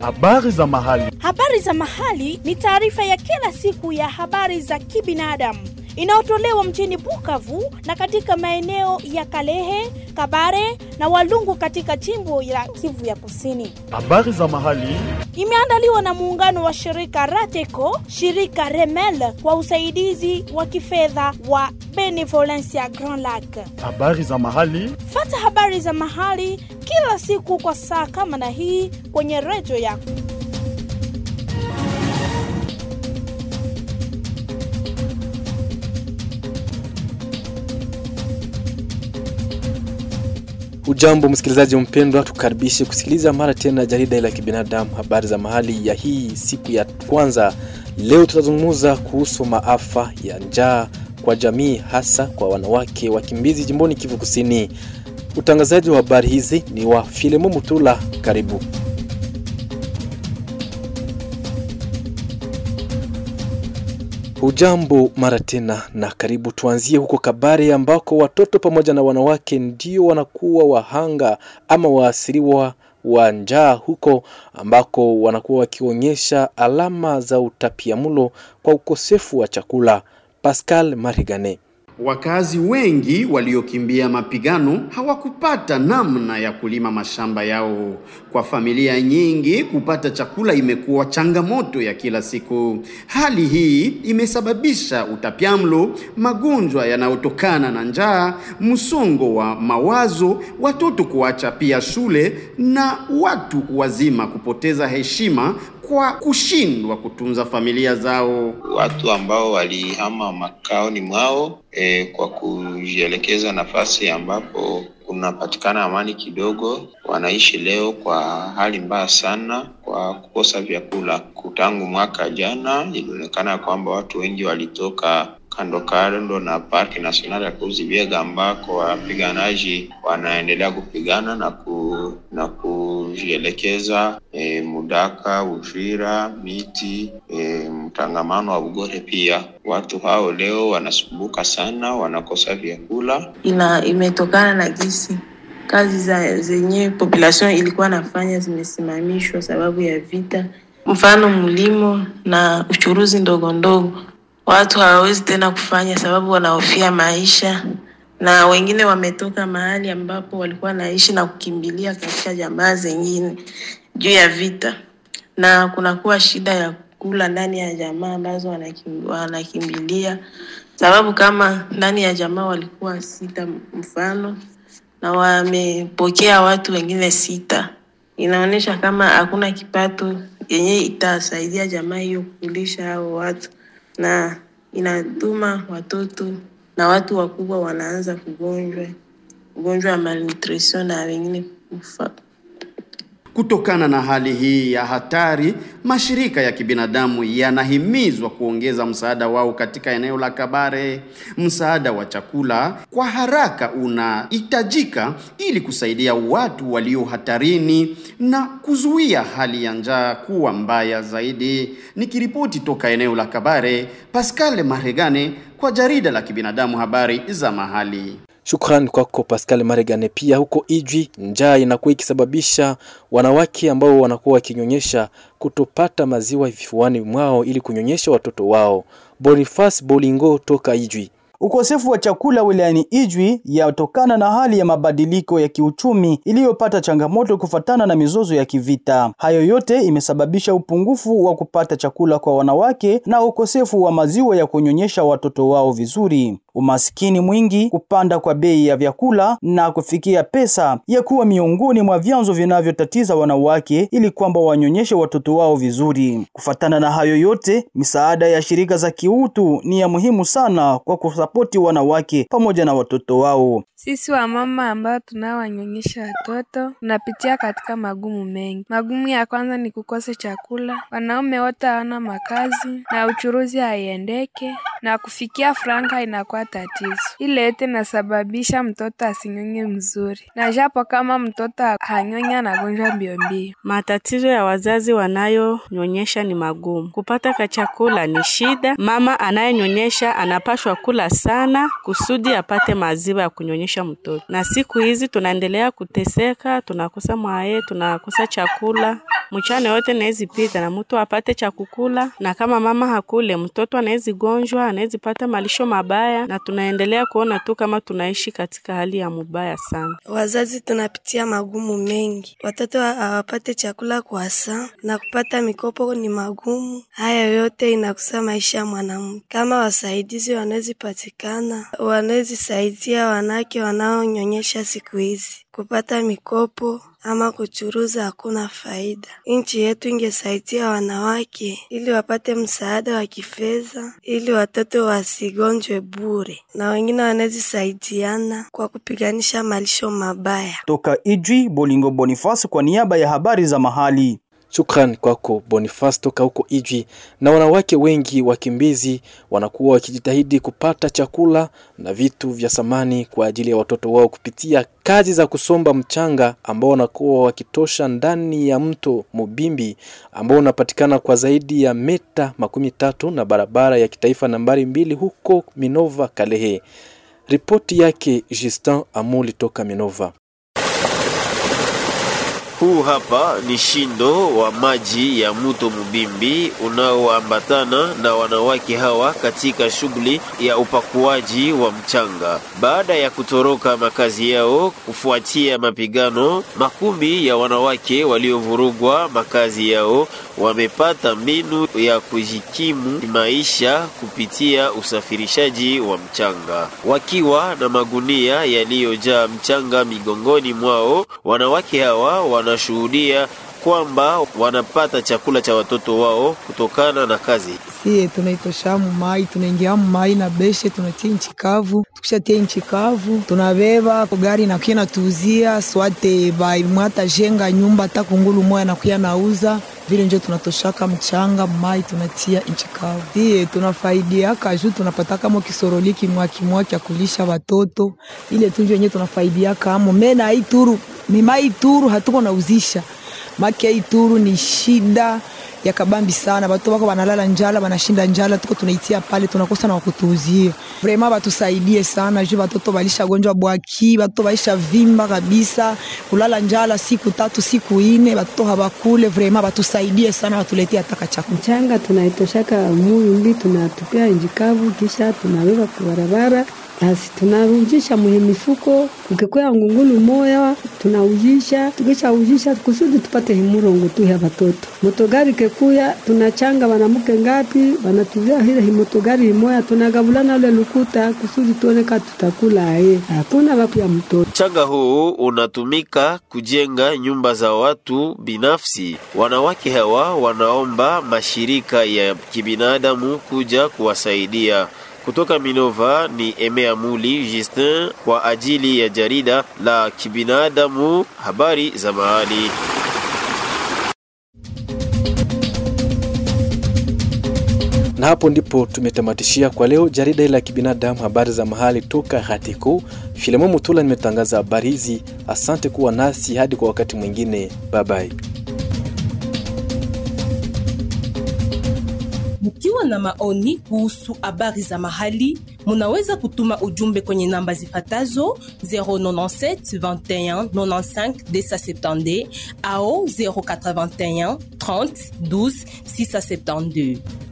Habari za mahali. Habari za mahali ni taarifa ya kila siku ya habari za kibinadamu inayotolewa mjini Bukavu na katika maeneo ya Kalehe, Kabare na Walungu katika jimbo la Kivu ya Kusini. Habari za mahali. Imeandaliwa na muungano wa shirika Rateco, shirika Remel kwa usaidizi wa kifedha wa Benevolencia Grand Lac. Habari za mahali. Fata habari za mahali kila siku kwa saa kama na hii kwenye redio yako. Ujambo msikilizaji mpendwa, tukaribishe kusikiliza mara tena jarida la kibinadamu, habari za mahali ya hii siku ya kwanza. Leo tutazungumza kuhusu maafa ya njaa kwa jamii, hasa kwa wanawake wakimbizi jimboni Kivu Kusini. Utangazaji wa habari hizi ni wa Filemo Mutula. Karibu. Hujambo mara tena na karibu. Tuanzie huko Kabare ambako watoto pamoja na wanawake ndio wanakuwa wahanga ama waasiriwa wa njaa huko ambako wanakuwa wakionyesha alama za utapiamlo kwa ukosefu wa chakula. Pascal Marigane. Wakazi wengi waliokimbia mapigano hawakupata namna ya kulima mashamba yao. Kwa familia nyingi, kupata chakula imekuwa changamoto ya kila siku. Hali hii imesababisha utapiamlo, magonjwa yanayotokana na njaa, msongo wa mawazo, watoto kuacha pia shule na watu wazima kupoteza heshima kwa kushindwa kutunza familia zao. Watu ambao walihama makaoni mwao e, kwa kujielekeza nafasi ambapo kunapatikana amani kidogo, wanaishi leo kwa hali mbaya sana kwa kukosa vyakula. Tangu mwaka jana ilionekana kwamba watu wengi walitoka kando kando na parki nasionali ya Kuzibiega ambako wapiganaji wanaendelea kupigana na ku, na kujielekeza e, Mudaka, Uvira, Miti, e, mtangamano wa Bugore. Pia watu hao leo wanasumbuka sana, wanakosa vyakula. Ina imetokana na gisi kazi za zenye population ilikuwa nafanya zimesimamishwa sababu ya vita, mfano mlimo na uchuruzi ndogo ndogo watu hawawezi tena kufanya sababu wanahofia maisha, na wengine wametoka mahali ambapo walikuwa naishi na kukimbilia katika jamaa zengine juu ya vita, na kunakuwa shida ya kula ndani ya jamaa ambazo wanakim, wanakimbilia sababu kama ndani ya jamaa walikuwa sita mfano na wamepokea watu wengine sita, inaonyesha kama hakuna kipato yenye itasaidia jamaa hiyo kulisha hao watu na inatuma watoto na watu wakubwa wanaanza kugonjwa ugonjwa wa malnutrition na wengine kufa. Kutokana na hali hii ya hatari, mashirika ya kibinadamu yanahimizwa kuongeza msaada wao katika eneo la Kabare. Msaada wa chakula kwa haraka unahitajika ili kusaidia watu walio hatarini na kuzuia hali ya njaa kuwa mbaya zaidi. Nikiripoti toka eneo la Kabare, Pascal Maregane kwa jarida la kibinadamu habari za mahali. Shukrani kwako Pascal Maregane. Pia huko Ijwi, njaa inakuwa ikisababisha wanawake ambao wanakuwa wakinyonyesha kutopata maziwa vifuani mwao ili kunyonyesha watoto wao. Boniface Bolingo toka Ijwi. Ukosefu wa chakula wilayani Ijwi yatokana na hali ya mabadiliko ya kiuchumi iliyopata changamoto kufatana na mizozo ya kivita. Hayo yote imesababisha upungufu wa kupata chakula kwa wanawake na ukosefu wa maziwa ya kunyonyesha watoto wao vizuri. Umasikini mwingi, kupanda kwa bei ya vyakula na kufikia pesa ya kuwa miongoni mwa vyanzo vinavyotatiza wanawake ili kwamba wanyonyeshe watoto wao vizuri. Kufatana na hayo yote, misaada ya shirika za kiutu ni ya muhimu sana kwa kusapoti wanawake pamoja na watoto wao. Sisi wamama ambao tunaowanyonyesha watoto tunapitia katika magumu mengi. Magumu ya kwanza ni kukosa chakula, wanaume wote hawana makazi na uchuruzi haiendeke, na kufikia franka inakuwa tatizo. Ile yote inasababisha mtoto asinyonye mzuri, na japo kama mtoto hanyonya anagonjwa mbio mbio. Matatizo ya wazazi wanayonyonyesha ni magumu. Kupata kachakula ni shida. Mama anayenyonyesha anapashwa kula sana kusudi apate maziwa ya kunyonyesha mtoto, na siku hizi tunaendelea kuteseka, tunakosa mwaye, tunakosa chakula mchana yote nawezi pita na mtu apate cha kukula, na kama mama hakule mtoto anawezi gonjwa, anawezi pata malisho mabaya, na tunaendelea kuona tu kama tunaishi katika hali ya mubaya sana. Wazazi tunapitia magumu mengi, watoto hawapate chakula kwa saa na kupata mikopo ni magumu. Haya yote inakusa maisha ya mwanamke. Kama wasaidizi wanawezi patikana, wanawezi saidia wanawake wanaonyonyesha siku hizi kupata mikopo ama kuchuruza hakuna faida. Nchi yetu ingesaidia wanawake ili wapate msaada wa kifedha ili watoto wasigonjwe bure, na wengine wanaweza saidiana kwa kupiganisha malisho mabaya. Toka Ijwi, Bolingo Boniface kwa niaba ya habari za mahali. Shukran kwako Boniface toka huko Ijwi. Na wanawake wengi wakimbizi wanakuwa wakijitahidi kupata chakula na vitu vya samani kwa ajili ya watoto wao kupitia kazi za kusomba mchanga ambao wanakuwa wakitosha ndani ya mto Mubimbi ambao unapatikana kwa zaidi ya meta makumi tatu na barabara ya kitaifa nambari mbili huko Minova Kalehe. Ripoti yake Justin Amuli toka Minova. Huu hapa ni shindo wa maji ya mto Mubimbi unaoambatana na wanawake hawa katika shughuli ya upakuaji wa mchanga. Baada ya kutoroka makazi yao kufuatia mapigano, makumi ya wanawake waliovurugwa makazi yao wamepata mbinu ya kujikimu maisha kupitia usafirishaji wa mchanga. Wakiwa na magunia yaliyojaa mchanga migongoni mwao, wanawake hawa wanashuhudia kwamba wanapata chakula cha watoto wao kutokana na kazi. Sie tunaitoshamu mai tunaingiamu mai na beshe tunatia nchi kavu, tukishatia nchi kavu tunabeba gari nakuya natuuzia swate baimwata jenga nyumba hata kungulu moya nakuya nauza vile njo tunatoshaka mchanga mai tunatia nchi kavu. Sie tunafaidiaka juu tunapata kama kisoroli kimwa kimwa kya kulisha watoto, ile tu njo yenyewe tunafaidiaka amo mena ituru ni mai turu hatuko nauzisha make ituru ni shida ya kabambi sana, batu bako banalala njala, banashinda njala, tuko tunaitia pale, tunakosa na wakutuuzia. Vrema batusaidie sana juu batoto balisha gonjwa bwaki, batoto balisha vimba kabisa, kulala njala siku tatu siku ine, batoto habakule. Vrema batusaidie sana, batuletie hata chakula. Mchanga tunaitoshaka muyumbi, tunatupia njikavu, kisha tunabeba kwa barabara basi tunarudisha mwenye mifuko, ukikuya ngungulu moya tunaujisha, tukishaujisha kusudi tupate himurongo tu ya watoto. Motogari kekuya tunachanga wanamuke ngapi, wanatuvia hile himotogari himoya, tunagabulana ule lukuta kusudi tuoneka tutakula aye, hakuna wapu ya mtoto. Mchanga huu unatumika kujenga nyumba za watu binafsi. Wanawake hawa wanaomba mashirika ya kibinadamu kuja kuwasaidia. Kutoka Minova ni Emea Muli Justin kwa ajili ya jarida la kibinadamu habari za mahali. Na hapo ndipo tumetamatishia kwa leo jarida la kibinadamu habari za mahali toka Hatiku. Filemo Mutula nimetangaza habari hizi. Asante kuwa nasi hadi kwa wakati mwingine, bye bye. Mkiwa na maoni kuhusu habari za mahali, munaweza kutuma ujumbe kwenye namba zifatazo 097 21 95 270 au 081 30 12 672.